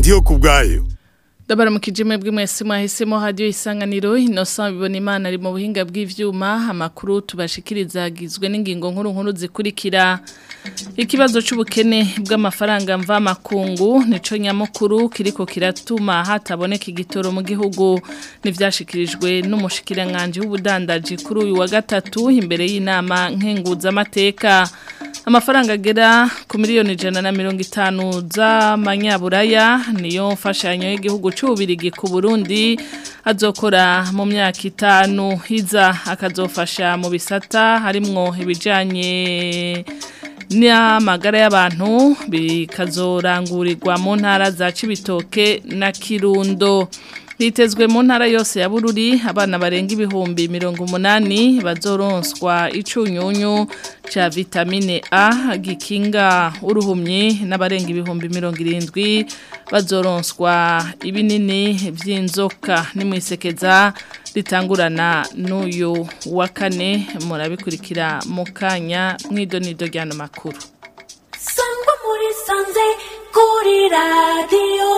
ndiyo ku bwayo Dabara mu kijime bw'imwese mwahisemo radio isanganiro Innocent bibona imana ari mu buhinga bw'ivyuma amakuru tubashikiriza agizwe n'ingingo nkuru nkuru zikurikira ikibazo c'ubukene bw'amafaranga mva makungu nico nyamukuru kiriko kiratuma hataboneka igitoro mu gihugu nivyashikirijwe n'umushikiranganje w'ubudandaji kuri uyu wa gatatu imbere y'inama nkenguza amateka amafaranga agera ku miliyoni ijana na mirongo itanu z'amanyaburaya niyo mfashanyo y'igihugu cy'ububirigi ku Burundi azokora mu myaka itanu hiza akazofasha mu bisata harimwo ibijanye n'amagara y'abantu bikazorangurirwa mu ntara za Cibitoke na Kirundo Hitezwe mu ntara yose ya Bururi abana barenga ibihumbi mirongo umunani bazoronswa icunyunyu ca vitamine A gikinga uruhumyi n'abarenga ibihumbi mirongo irindwi bazoronswa ibinini vy'inzoka nimwisekeza ritangurana n'uyu wa kane murabikurikira mu kanya mw'idonido ry'ano makuru sangwa muri sanze kuri radiyo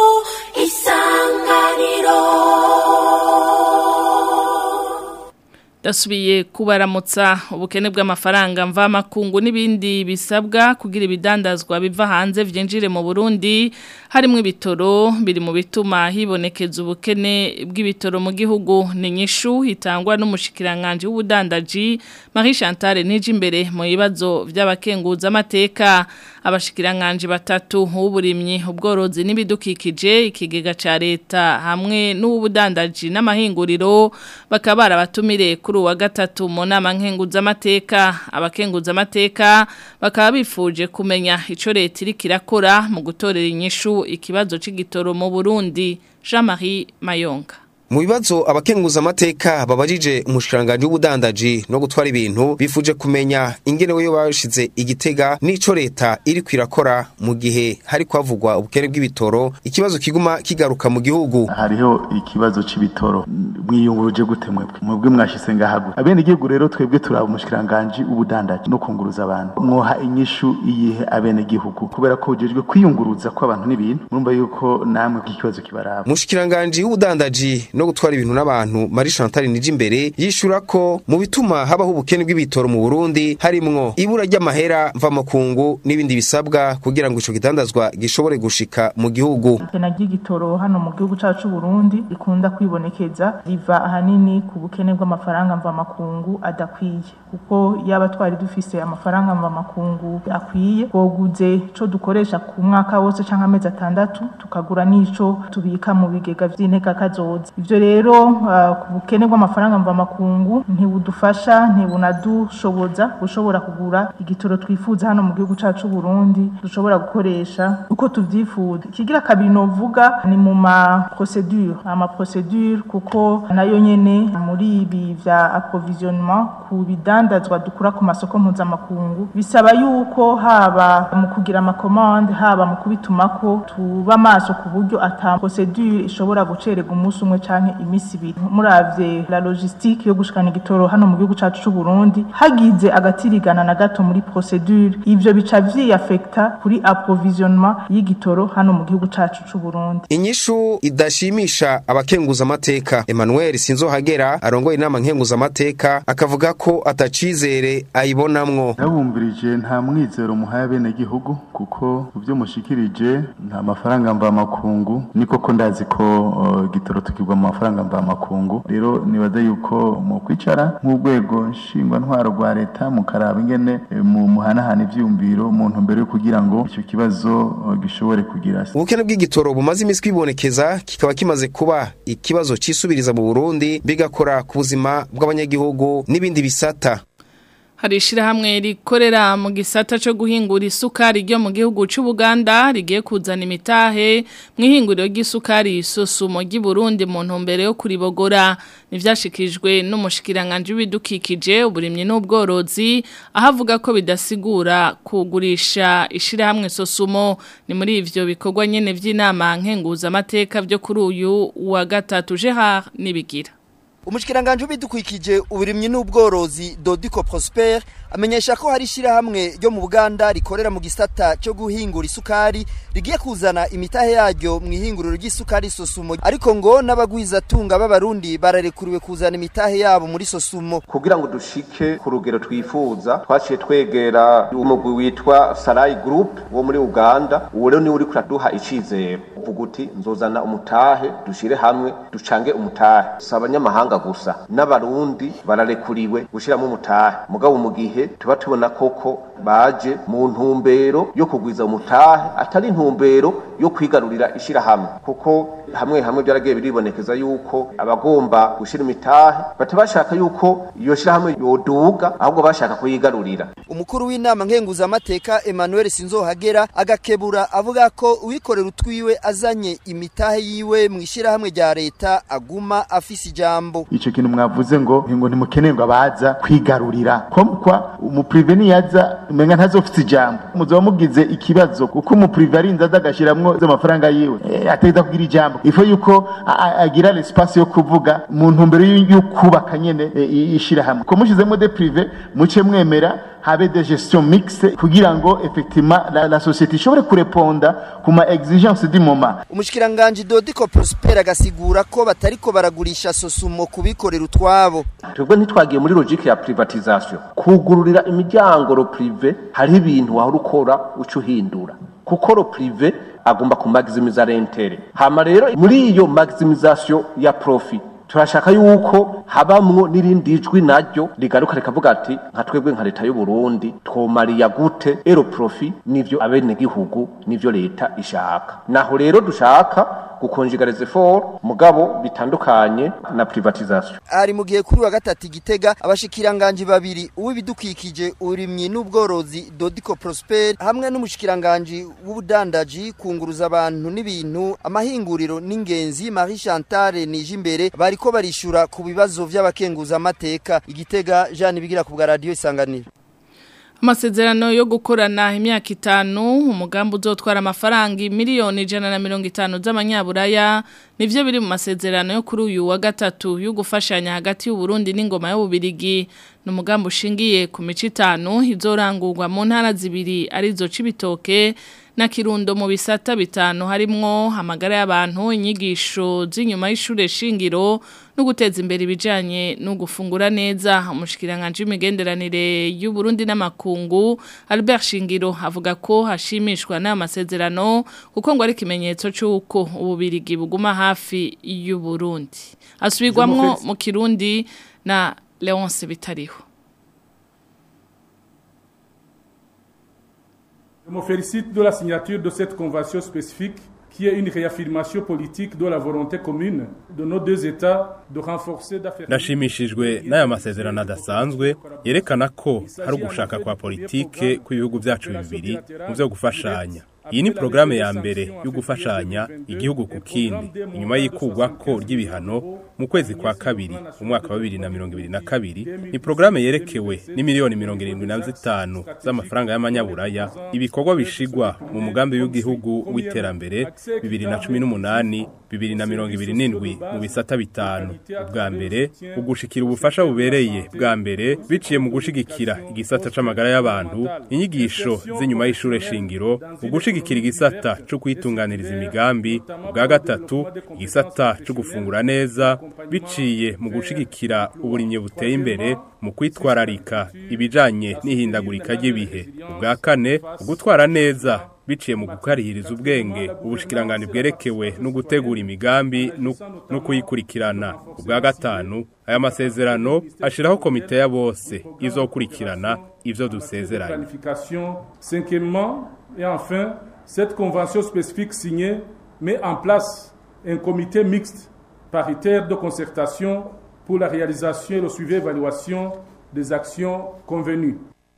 isanganiro dasubiye kubaramutsa ubukene bw'amafaranga mva makungu n'ibindi bisabwa kugira ibidandazwa biva hanze vyinjire mu Burundi harimo ibitoro biri mu bituma hibonekeza ubukene bw'ibitoro mu gihugu ni nyishu hitangwa n'umushikiranganje w'ubudandaji Marie Chantal Nijimbere mu bibazo by'abakenguza amateka abashikiranganje batatu uburimyi ubworozi n'ibidukikije ikigega ca leta hamwe n'ubudandaji n'amahinguriro bakaba barabatumire kuri wa gatatu mu nama nkenguza amateka abakenguza amateka bakaba bifuje kumenya ico leta iri kirakora mu gutorera inyishu ikibazo c'igitoro mu Burundi Jean-Marie Mayonga mu bibazo abakenguza amateka babajije umushikiranganje w'ubudandaji no gutwara ibintu bifuje kumenya ingene weyo bashize igitega n'ico leta iri kwirakora mu gihe hari kwavugwa ubukene bw'ibitoro ikibazo kiguma kigaruka mu gihugu hariho ikibazo c'ibitoro mwiyunguruje gute mwebwe mwebwe mwashise ngahagu abene igihugu rero twebwe turaba umushikiranganje w'ubudandaji no kunguruza abantu mwoha inyishu iyihe abene gihugu kubera ko ujejwe kwiyunguruza kw'abantu n'ibintu murumva yuko namwe ikibazo kibaraba umushikiranganje w'ubudandaji no gutwara ibintu n'abantu Marie Chantal Nijimbere yishura ko mu bituma habaho ubukene bw'ibitoro mu Burundi harimwo ibura ry'amahera mva makungu n'ibindi bisabwa kugira ngo ico gitandazwa gishobore gushika mu gihugu ikena ry'igitoro hano mu gihugu cacu Burundi rikunda kwibonekeza riva ahanini ku bukene bw'amafaranga mva makungu adakwiye kuko yaba twari dufise amafaranga mva makungu akwiye boguze co dukoresha ku mwaka wose canke amezi atandatu tukagura n'ico tubika mu bigega vy'inteka kazoza ivyo rero uh, ku bukene bw'amafaranga mva makungu ntibudufasha ntibunadushoboza gushobora kugura igitoro twifuza hano mu gihugu cacu Burundi dushobora gukoresha uko tuvyifuza ikigira kabiri novuga ni mu ma procedure ama procedure kuko nayo nyene muri ibi vya approvisionnement ku bidandazwa dukura ku masoko mpuzamakungu bisaba yuko haba mu kugira amakomande haba mu kubitumako tuba maso ku buryo ata procedure ishobora gucererwa umunsi umwe canke imisi ibiri muravye la logistique yo gushikana igitoro hano mu gihugu cacu c'u Burundi hagize agatirigana na gato muri procedure ivyo bica vyiyafekta kuri approvisionnement y'igitoro hano mu gihugu cacu c'u Burundi inyishu idashimisha abakenguza amateka Emmanuel Sinzohagera arongoye inama nkenguza amateka akavuga ko atacizere ayibonamwo nabumvirije nta mwizero muhaye bene gihugu kuko uvyo mushikirije nta mafaranga mva makungu niko ko ndazi ko uh, gitoro tukigwa mu mafaranga mva makungu rero nibaza yuko mu kwicara nk'urwego nshingwa ntwaro rwa leta mukaraba ingene mu muhanahana ivyumviro mu ntumbero yo kugira ngo ico kibazo uh, gishobore kugira ubukene bw'igitoro bumaze imisi kwibonekeza kikaba kimaze kuba ikibazo cisubiriza mu Burundi bigakora ku buzima bw'abanyagihugu n'ibindi bisata hari ishyirahamwe rikorera mu gisata cyo guhingura isukari ryo mu gihugu cy'u Buganda rigiye kuzana imitahe mu ihinguriro ry'isukari isusumo ry'i Burundi mu ntumbero yo kuribogora nivyashikijwe n'umushikiranganje w'ibidukikije uburimyi n'ubworozi aho avuga ko bidasigura kugurisha ishyirahamwe sosumo ni muri ivyo bikorwa nyene vy'inama nkenguza amateka byo kuri uyu wa gatatu Gerard nibigira umushikiranganje w'ibidukikije uburimyi n'ubworozi Dodico Prosper amenyesha ko hari ishirahamwe ryo mu Buganda rikorera mu gisata cyo guhingura isukari rigiye kuzana imitahe yaryo mu ihinguriro ry'isukari Sosumo ariko ngo n'abagwiza tunga b'abarundi bararekuriwe kuzana imitahe yabo muri Sosumo kugira ngo dushike ku rugero twifuza twaciye twegera umugwi witwa Sarai Group wo muri Uganda uwo rero ni uri kuraduha icizero uvuga uti nzozana umutahe dushire hamwe ducange umutahe si abanyamahanga gusa n'abarundi bararekuriwe gushiramo umutahe mugabo mu gihe tuba tubona koko baje mu ntumbero yo kugwiza umutahe atari intumbero yo kwigarurira ishirahamwe kuko hamwe hamwe byaragiye biribonekeza yuko abagomba gushira imitahe batabashaka yuko iyo shirahamwe yoduga ahubwo bashaka kuyigarurira umukuru w'inama nkenguzamateka Emmanuel Sinzohagera agakebura avuga ko uwikorera utwiwe azanye imitahe yiwe mu ishirahamwe rya leta aguma afise ijambo ico kintu mwavuze ngo ngo ntimukeneye ngo abaza kwigarurira komkwa umuprive niyaza umenga ntazofite ijambo muzoba mugize ikibazo kuko umuprive arinze aza agashiramwo z'amafaranga yiwe e, ategeza kugira ijambo ifo yuko agira l'espace yo kuvuga mu ntumbero yo kubaka nyene e, ishirahamwe ko mushizemo de prive muce mwemera habe de gestion mixte kugira ngo effectivement la, la société ishobore kureponda ku ma exigence du moment umushikiranganje Dodico Prosper agasigura ko batariko baragurisha sosumo kubikorera utwabo twebwe ntitwagiye muri logique ya privatisation kugururira imiryango ro prive hari ibintu wahora ukora uco uhindura kuko ro prive agomba kumaximiza rentere hama rero muri iyo maximisation ya profit turashaka yuko habamwo n'irindi jwi naryo rigaruka rikavuga ati nka twebwe nka leta y'u Burundi twomariya gute ero profit nivyo abene gihugu nivyo leta ishaka naho rero dushaka gukonjigariza effort mugabo bitandukanye na privatisation ari mu gihe kuri wa gatatu igitega abashikiranganje babiri uw'ibidukikije urimyi n'ubworozi Dodico Prosper hamwe n'umushikiranganje w'ubudandaji kunguruza abantu n'ibintu amahinguriro n'ingenzi Marie Chantal Nijimbere bariko barishura ku bibazo vy'abakenguza amateka igitega Jean bigira ku bwa radio isanganiro Amasezerano yo gukorana imyaka itanu umugambi uzotwara amafaranga miliyoni ijana na mirongo itanu z'amanyaburaya nivyo biri mu masezerano yo kuri uyu wa gatatu yo gufashanya hagati y'u Burundi n'ingoma y'ububirigi ni umugambi ushingiye ku mico itanu izorangurwa mu ntara zibiri arizo Cibitoke na Kirundo mu bisata bitanu harimwo amagara y'abantu inyigisho z'inyuma y'ishure shingiro no guteza imbere ibijanye no gufungura neza umushikiranganje w'imigenderanire y'u Burundi n'amakungu Albert Shingiro avuga ko hashimishwa n'aya masezerano kuko ngo ari kimenyetso cy'uko ububirigi buguma hafi y'u Burundi asubirwamwo mu Kirundi na Leonce Bitariho Je me félicite de la signature de cette convention spécifique qui est une réaffirmation politique de la volonté commune de nos deux États de renforcer Ndashimishijwe n'aya masezerano adasanzwe yerekana ko hari ugushaka kwa politike kw'ibihugu byacu bibiri mu byo gufashanya iyi ni porogaramu ya mbere yo gufashanya igihugu ku kindi inyuma y'ikugwa ko ry'ibihano mu kwezi kwa kabiri mu mwaka wa bibiri na mirongo ibiri na kabiri ni porogaramu yerekewe n'imiliyoni mirongo irindwi na zitanu z'amafaranga y'amanyaburaya ibikorwa bishigwa mu mugambi w'igihugu w'iterambere bibiri na cumi n'umunani bibiri na mirongo ibiri n'indwi mu bisata bitanu ubwa mbere ugushikira ubufasha bubereye bwa mbere biciye mu gushigikira igisata c'amagara y'abantu inyigisho z'inyuma y'ishure shingiro ugushigikira igisata co kwitunganiriza imigambi ubwa gatatu igisata co gufungura neza biciye mu gushigikira uburimyi buteye imbere mu kwitwararika ibijanye n'ihindagurika ry'ibihe ubwa kane ugutwara neza biciye mu gukarihiriza ubwenge ubushikiranganje bwerekewe no gutegura imigambi no kuyikurikirana ubwa gatanu aya masezerano ashiraho komite ya bose izokurikirana ivyo dusezeranye et enfin cette convention spécifique signée met en place un comité mixte paritaire de concertation pour la réalisation et le suivi et évaluation des actions convenues.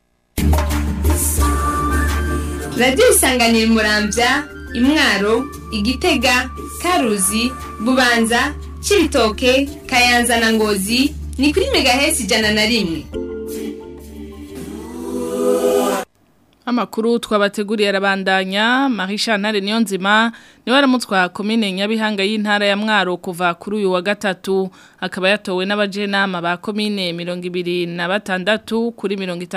radiyo isanganira murambya imwaro igitega karuzi bubanza cibitoke kayanza na ngozi ni kuri megahesi ijana na rimwe Amakuru twabateguriye arabandanya Marie Chantal Niyonzima niwe aramutswa komine Nyabihanga y'intara ya Mwaro kuva kuri uyu wa gatatu akaba yatowe n'abajenama ba komine 26 kuri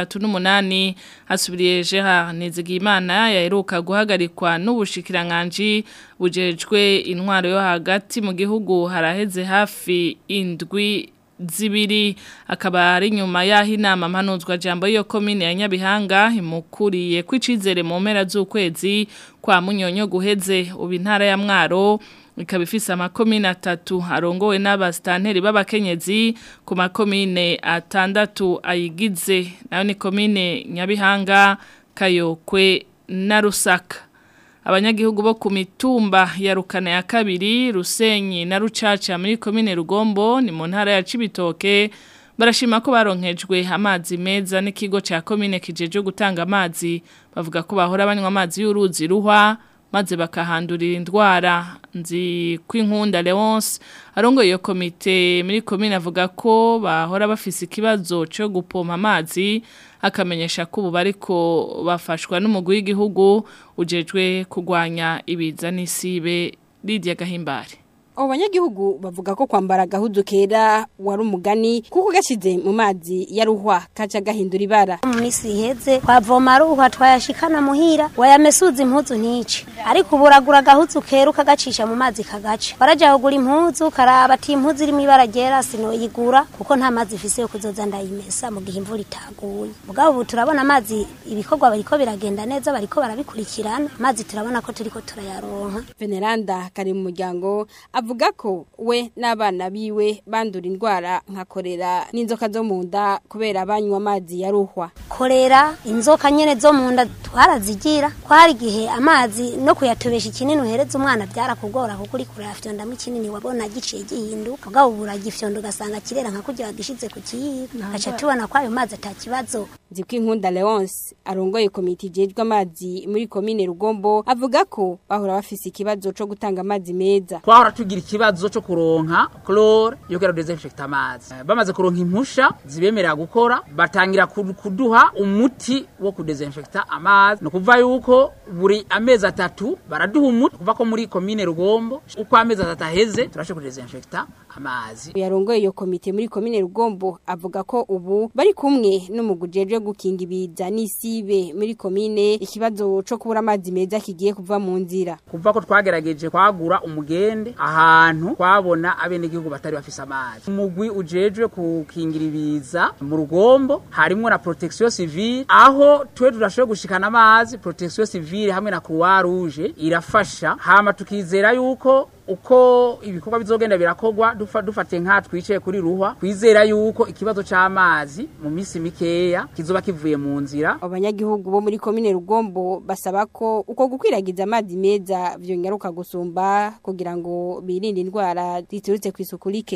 38 asubiriye Gerard Nizigimana yaheruka guhagarikwa n'ubushikiranganje bujejwe intwaro yo hagati mu gihugu haraheze hafi indwi zibiri akaba ari nyuma yaho inama mpanuzwa jambo yo komine ya Nyabihanga imukuriye kwicizere mu mpera z'ukwezi kwa munyonyo guheze ubu intara ya Mwaro ikaba ifise amakomine atatu arongowe n'abastanteri b'abakenyezi ku makomine atandatu ayigize nayo ni komine Nyabihanga Kayokwe na Rusaka abanyagihugu bo ku mitumba ya rukana ya kabiri rusenyi na rucaca muri komine rugombo ni mu ntara ya cibitoke barashima ko baronkejwe amazi meza n'ikigo cya komine kijeje gutanga amazi bavuga ko bahora banywa amazi y'uruzi ruhwa maze bakahandurira indwara nzi kw'inkunda Leonce arongoye iyo komite muri komine avuga ko bahora bafise ikibazo cyo gupompa amazi akamenyesha ko ubu bariko bafashwa n'umugwi w'igihugu ujejwe kurwanya ibiza n'isibe Lydia Gahimbare abo banyagihugu bavuga ko kwambara agahudu kera wari umugani kuko gashize mu mazi ya ruhwa kaca gahindura ibara mu minsi iheze twavoma ruhwa twayashikana muhira wayamesuza impuzu ntice ariko ubu uragura agahuzu kera ukagacisha mu mazi kagaca waraja kugura impuzu karaba ati impuzu irimo ibara ryera sinoyigura kuko nta mazi ifise yo kuzoza ndayimesa mu gihe imvura itaguye mugabo ubu turabona amazi ibikorwa bariko biragenda neza bariko barabikurikirana amazi turabona ko turiko turayaronka veneranda kari mu muryango avuga ko we n'abana biwe bandura indwara nka korera n'inzoka zo mu nda kubera banywa amazi ya ruhwa korera inzoka nyene zo mu nda twarazigira kwari igihe amazi no kuyatobesha ikinini uhereza umwana byarakugora kuko uri kurayafyondamo ikinini wabona giciye gihinduka mugabo ubu uragifyonda ugasanga kirera nka kurya wagishize ku kiyiko gaca tubona ko ayo mazi ata kibazo nzi ko inkunda leonce arongoye komite ijejwe amazi muri komine rugombo avuga ko bahora bafise ikibazo co gutanga amazi meza twahora tugira ikibazo cyo kuronka chlore yo kera desinfecta amazi bamaze kuronka impusha zibemerera gukora batangira kuduha umuti wo kudesinfecta amazi no kuva yuko buri amezi atatu baraduha umuti kuva ko muri komine rugombo uko amezi atatu aheze turashe kudesinfecta amazi yarongoye iyo komite muri komine rugombo avuga ko ubu bari kumwe n'umugujejwe gukinga ibiza n'isibe muri komine ikibazo co kubura amazi meza kigiye kuva mu nzira kuva ko twagerageje kwagura umugende ahantu twabona abenegihugu batari bafise amazi umugwi ujejwe kukingira ibiza mu rugombo harimwo na protection civile aho twe turashoboye gushikana amazi protection civile hamwe na croix rouge irafasha hama tukizera yuko uko ibikorwa bizogenda birakogwa dufa dufate nka twicaye kuri ruhwa kwizera yuko ikibazo c'amazi mu misi mikeya kizoba kivuye mu nzira abanyagihugu bo muri komine rugombo basaba ko uko gukwiragiza amazi meza vyonyaruka gusumba kugira ngo birinde indwara ziturutse kw'isuku rike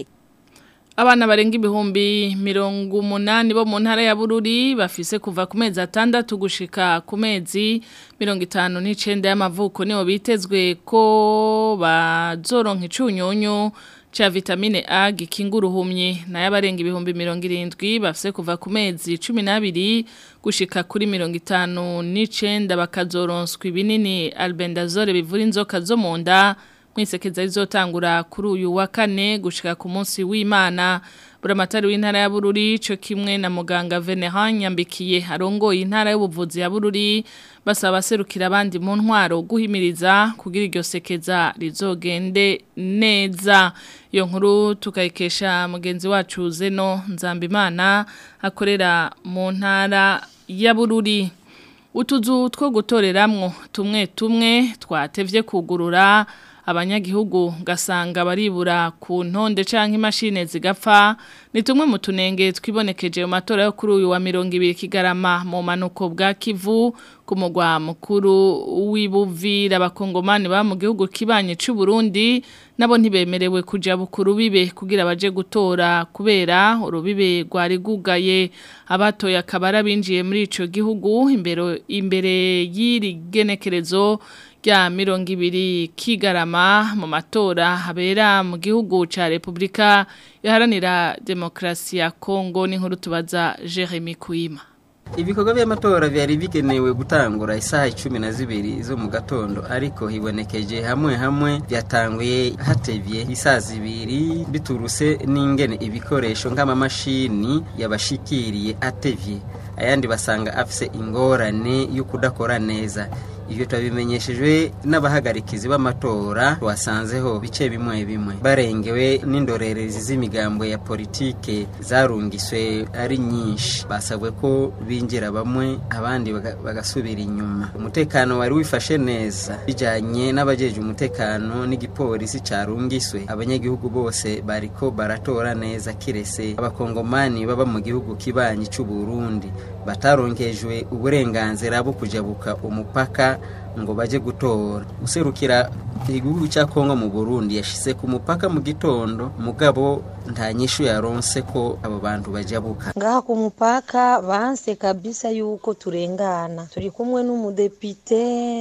Abana barenga ibihumbi mirongo umunani bo mu ntara ya Bururi bafise kuva ku mezi atandatu gushika ku mezi mirongo itanu n'icenda y'amavuko niho bitezwe ko bazoronka icunyunyu cha vitamine A gikinga uruhumye nayo abarenga ibihumbi mirongo irindwi bafise kuva ku mezi cumi n'abiri gushika kuri mirongo itanu n'icenda bakazoronswa ibinini albendazole bivura inzoka zo mu nda mwisekeza rizotangura kuri uyu wa kane gushika ku munsi w'Imana buramatari w'intara ya Bururi cyo kimwe na muganga Venehan yambikiye arongoye intara y'ubuvuzi ya Bururi basaba serukira abandi mu ntwaro guhimiriza kugira iryo sekeza rizogende neza iyo nkuru tukayikesha mugenzi wacu Zeno Nzambimana akorera mu ntara ya Bururi utuzu two gutoreramwo tumwe tumwe twatevye kugurura abanyagihugu gasanga baribura ku ntonde canke imashine zigapfa ni tumwe mu tunenge twibonekeje mu matora yo kuri uyu wa 200 kigarama mu manuko bwa Kivu ku mugwa mukuru w'ibuvira abakongomani ba mu gihugu kibanye c'u Burundi nabo ntibemerewe kuja bukuru bibe kugira baje gutora kubera urubibe rwari gugaye abatoya kabara binjiye muri ico gihugu imbere imbere y'iri genekerezo rya mirongo ibiri kigarama mu matora habera mu gihugu ca Republika iharanira demokrasi ya Kongo n'inkuru tubaza Jeremy Kuima ibikorwa by'amatora byari bigenewe gutangura isaha icumi na zibiri zo mu gatondo ariko hibonekeje hamwe hamwe byatanguye hatevye isaha zibiri bituruse n'ingene ibikoresho nk'amamashini yabashikiriye atevye ayandi basanga afise ingorane yo kudakora neza ivyo twabimenyeshejwe n'abahagarikizi b'amatora wasanzeho bice bimwe bimwe barengewe n'indorerezi z'imigambo ya politike zarungiswe ari nyinshi basabwe ko binjira bamwe abandi baga- bagasubira inyuma umutekano wari wifashe neza bijanye n'abajeje umutekano n'igipolisi carungiswe abanyagihugu bose bariko baratora neza kirese abakongomani baba mu gihugu kibanyi c'u Burundi bataronkejwe uburenganzira bwo kujabuka umupaka ngo baje gutora userukira igihugu cya Kongo mu Burundi yashise ku mupaka mu gitondo mugabo nta nyishu yaronse ko abo bantu bajabuka ngaha ku mupaka banse kabisa yuko turengana turi kumwe n'umudepite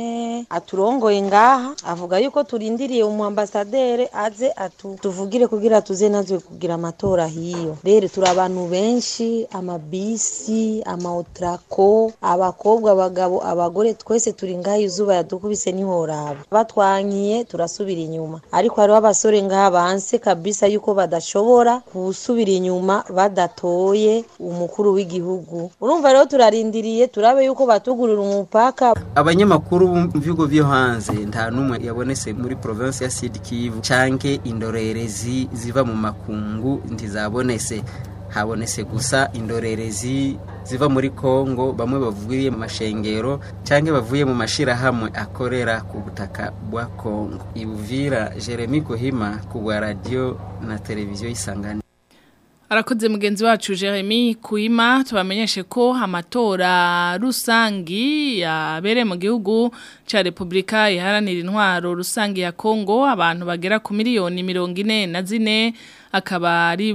aturongoye ngaha avuga yuko turindiriye umuambasadere aze atu tuvugire kugira tuze natwe kugira amatora hiyo rero turi abantu benshi amabisi amaotrako abakobwa abagabo abagore twese turi ngaha izuba yadukubise nihoraba batwankiye turasubira inyuma ariko hariho abasore ngaha banse kabisa yuko badashobora gusubira inyuma badatoye umukuru w'igihugu urumva rero turarindiriye turabe yuko batugurira umupaka abanyamakuru mu bihugu byo hanze nta n'umwe yabonetse muri province ya Sud Kivu canke indorerezi ziva mu makungu ntizabonetse habonetse gusa indorerezi ziva muri Kongo bamwe bavuye mu mashengero canke bavuye mu mashirahamwe akorera ku butaka bwa Kongo Ibuvira Jeremy Kohima ku bwa radio na televiziyo isangani Arakoze mugenzi wacu Jeremy Kuima tubamenyeshe ko amatora rusangi yabere mu gihugu ca Republika iharanira intwaro rusangi ya Kongo abantu bagera ku miliyoni mirongo ine na zine akaba ari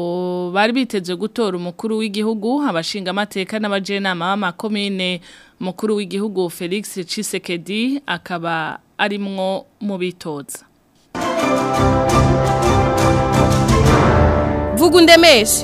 bo bari biteze gutora umukuru w'igihugu abashinga amateka n'abajenama b'amakomine umukuru w'igihugu Felix Tshisekedi akaba arimwo mu bitoza vuga undemeshe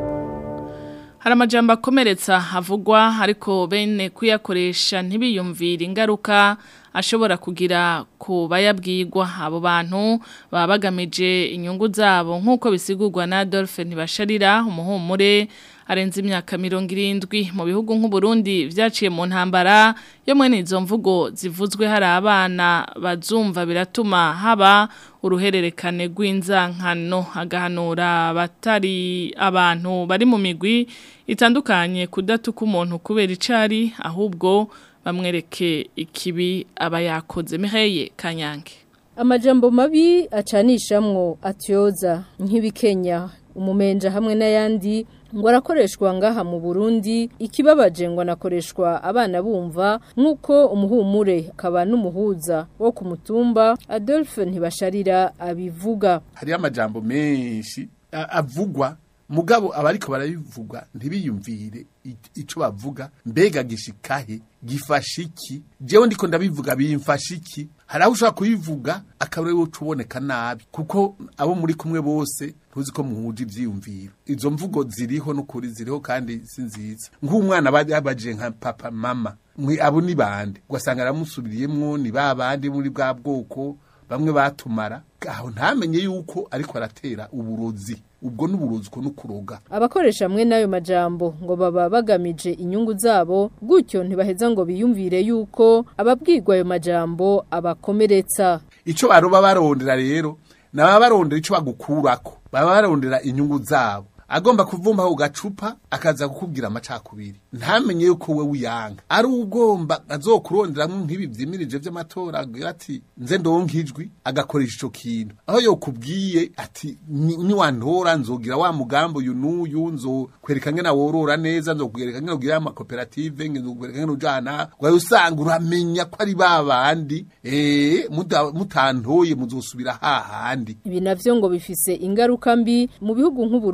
Hari amajambo akomeretsa havugwa ariko bene kuyakoresha ntibiyumvire ingaruka ashobora kugira ku bayabwirwa abo bantu baba bagamije inyungu zabo nk'uko bisigurwa na Adolphe ntibasharira umuhumure arenze imyaka mirongo irindwi mu bihugu nk'uburundi vyaciye mu ntambara yo mwene izo mvugo zivuzwe hari abana bazumva biratuma haba uruhererekane rw'inzankano agahanura abatari abantu bari mu migwi itandukanye kudatuka umuntu kubera icari ahubwo bamwereke ikibi aba yakoze miheye kanyange amajambo mabi acanishamwo atyoza nk'ibikenya umumenja hamwe n'ayandi ngo arakoreshwa ngaha mu Burundi ikibabaje ngo anakoreshwa abana bumva nk'uko umuhumure akaba n'umuhuza wo ku mutumba Adolphe ntibasharira abivuga hariyo amajambo menshi a- avugwa mugabo abariko barabivuga ntibiyumvire i- ico bavuga mbega gishikahe gifasha iki jewe ndiko ndabivuga bimfasha iki hari aho ushobora kubivuga akaba ariwe uca uboneka nabi kuko abo muri kumwe bose ntuzi ko muhuje ivyiyumviro izo mvugo ziriho n'ukuri ziriho kandi si nziza nk'umwana aba yabaje nka papa mama mwe abo ni bande ugasanga aramusubiriyemwo ni ba bandi muri bwa bwoko bamwe batumara aho ntamenye yuko ariko aratera uburozi ubwo n'uburozi uko n'ukuroga abakoresha hamwe n'ayo majambo ngo baba bagamije inyungu zabo gutyo ntibaheza ngo biyumvire yuko ababwirwa ayo majambo abakomeretsa ico baroba barondera rero naba barondera ico bagukurako baba barondera inyungu zabo agomba kuvumba ku gacupa akaza kukubwira amacakubiri ntamenye yuko we uyanga ari ugomba azokuronderamwo nk'ibi vyimirije vy'amatora agira ati nze ndonkijwi agakoresha ico kintu aho yokubwiye ati "Ni- niwantora nzogira wa mugambo uyu n'uyu nzokwereka ngena worora neza nzokwereka ngena ugira amakoperative nzokwereka ngena ujana wawe usanga uramenya ko ari ba bandi eh muda- mutantoye muzosubira hahandi ibi navyo ngo bifise ingaruka mbi mu bihugu nk'u Burundi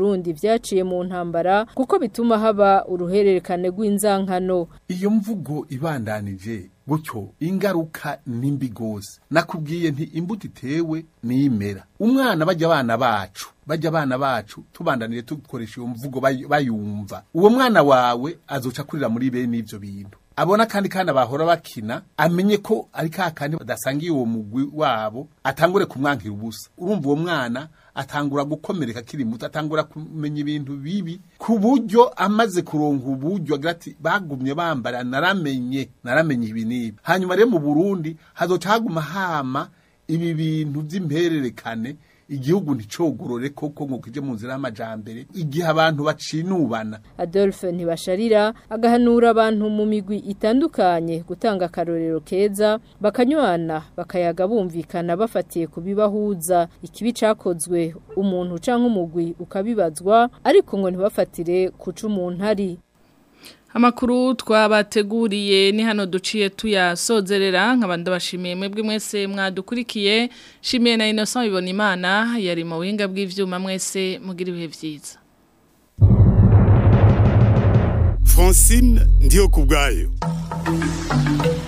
vyaciye mu ntambara kuko bituma haba uruhererekane rw'inzankano iyo mvugo ibandanije gutyo ingaruka nimbi gose nakubwiye nti imbuto itewe nimera umwana bajya abana bacu bajya abana bacu tubandanire dukoresha iyo mvugo bay- bayumva uwo mwana wawe azoca kurira muri bene ivyo bintu abona kandi kandi bahora bakina amenye ko ari ka kandi badasangiye uwo mugwi wabo atangure kumwankira ubusa urumva uwo mwana atangura gukomereka akiri muto atangura kumenya ibintu bibi ku buryo amaze kuronka uburyo agira ati bagumye bambara naramenye naramenye ibi n'ibi hanyuma rero mu burundi hazoca haguma hama ibi bintu by'impererekane igihugu nticogorore koko ngo kije mu nzira y'amajambere igihe abantu bacinubana Adolphe ntibasharira agahanura abantu mu migwi itandukanye gutanga akarorero keza bakanywana bakayaga bumvikana bafatiye ku bibahuza ikibi cakozwe umuntu canke umugwi ukabibazwa ariko ngo ntibafatire kuca umuntu ari Amakuru twabateguriye ni hano duciye tuyasozerera nk'abandi bashimiye mwebwe mwese mwadukurikiye shimiye na Innocent ibona imana yari mu buhinga bw'ivyuma mwese mugira ibihe vyiza Francine ndiyo kubwayo